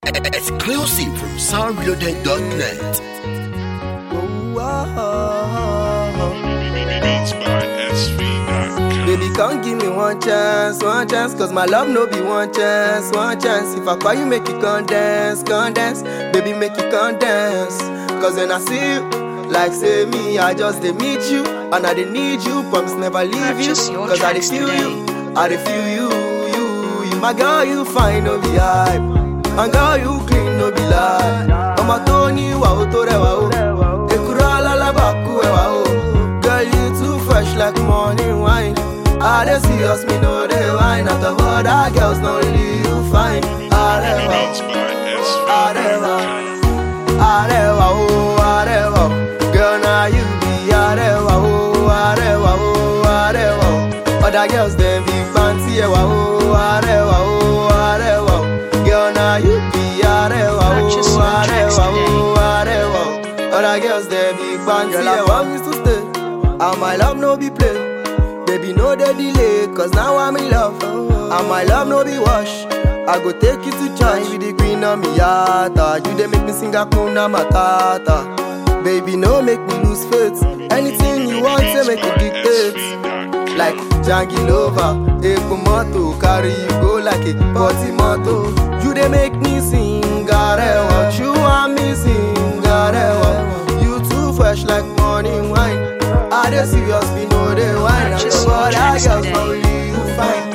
Exclusive from soundreloaded.net. Beats by SV.com. Baby, come give me one chance, one chance, cause my love no be one chance, one chance. If I call you, make you come dance, come dance. Baby, make you come dance. Cause when I see you, like say me, I just they meet you, and I they need you, promise never leave you. Purchase your Cause I they tracks feel today. you, I they feel you, you, you. My girl, you fine, no be hype. My girl, you clean, no be lie. Ọmọ tó ní ìwà ó tó rẹwà ó. Èkúrọ́ alálábàákú ẹwà ó. Girl, you too fresh like morning wine. I dey serious, me no dey wine. Out of other girls, no only you fine. Arẹwà Beats ó, by arẹwà, SV.com. arẹwà ó, arẹwà ó. Girl, na you be arẹwà ó, arẹwà ó, arẹwà ó. Other girls dem be fancy ẹwà ó, arẹwà ó, arẹwà ó. Girl, na you be arẹwà ó, Purchase your tracks arẹwà ó, today. arẹwà ó. Other girls dem be fancy ẹwà. Girl, I want you to stay, and my love no be play. Baby, no dey delay, cause now I'm in love. And my love no be wash. I go take you to church. You be the queen of me yata. You dey make me sing Hakuna Matata. Baby, no make me lose faith. Anything you want, say make you dictate. Like Jangilova, Epo Moto, carry you go like a party moto. You dey make me sing, Garewa. You want me sing, Garewa. You too fresh like morning wine. I dey serious, me know dey wine. And Purchase the your other tracks girls today. only you fine.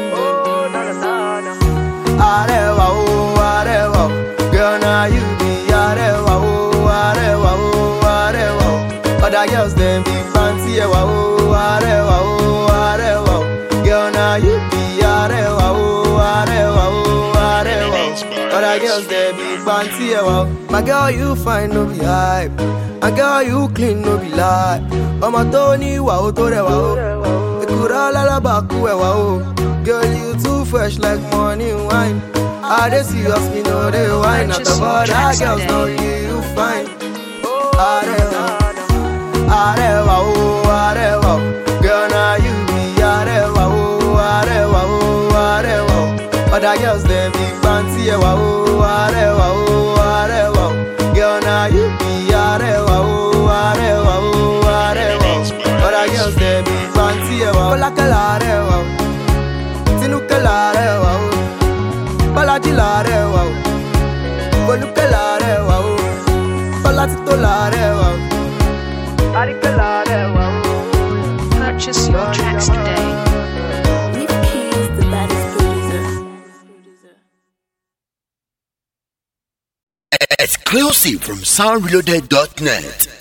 Arewa, oh, arewa, oh. girl, now you be arewa, oh, arewa, oh, arewa. oh. Other girls them be fancy, ewa, oh, arewa, oh, arewa. oh. Girl, now you be arewa, oh, arewa, oh, arewa. oh. Other girls them be fancy, ewa. oh. My girl, you fine, no be hype. My girl, you clean, no be lie. Ọmọ tó ní ìwà ó tó rẹwà ó. Èkúrọ́ alábàákú ẹ̀wà ó. Girl, you too fresh like morning wine. I dey serious, me no dey wine. Not Purchase the your other tracks girls today. no you fine. Arẹwà, arẹwà ó, arẹwà ó. Girl, na you be arẹwà ó, arẹwà ó, arẹwà ó. Other girls dem be fancy ẹwà ó, arẹwà ó, arẹwà ó. Girl, na you be arẹwà ó, arẹwà ó, arẹwà ó. Other girls dem be fancy ẹwà ó. Fọlákẹ́ làárẹ̀wà ó, Tinúkẹ́ làárẹ̀wà ó. Bọ́lájí làárẹ̀wà ó. Folúkẹ́ làárẹ̀wà ó. Bọ́látító làárẹ̀wà ó. Àríkẹ́ làárẹ̀wà ó. Purchase your tracks today. Leaf Keys, the baddest producer. Exclusive from soundreloaded.net.